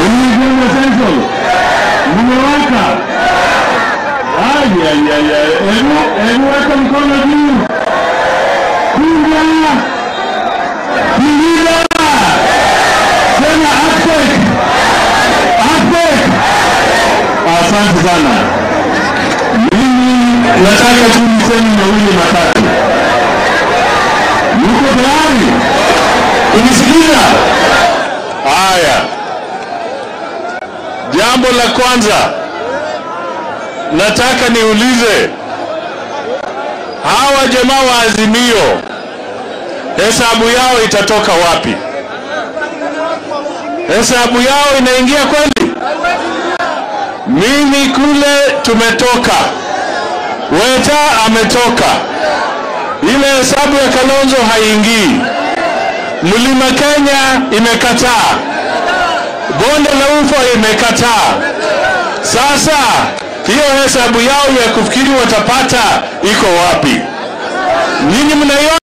Mlijenga Central, mmewaka. Ay, ay, ay, ay. Hebu hebu weka mkono juu. Pinga, pinga, sema ACTEC, ACTEC. Asante sana. Mimi nataka tu niseme mawili matatu. Mko tayari? Unisikiliza? Haya, jambo la kwanza nataka niulize hawa jamaa wa Azimio, hesabu yao itatoka wapi? Hesabu yao inaingia kweli? Mimi kule tumetoka, Weta ametoka, ile hesabu ya Kalonzo haiingii. Mlima Kenya imekataa, bonde la ufa imekataa. Sasa hiyo hesabu yao ya kufikiri watapata iko wapi? Nyinyi mnaiona?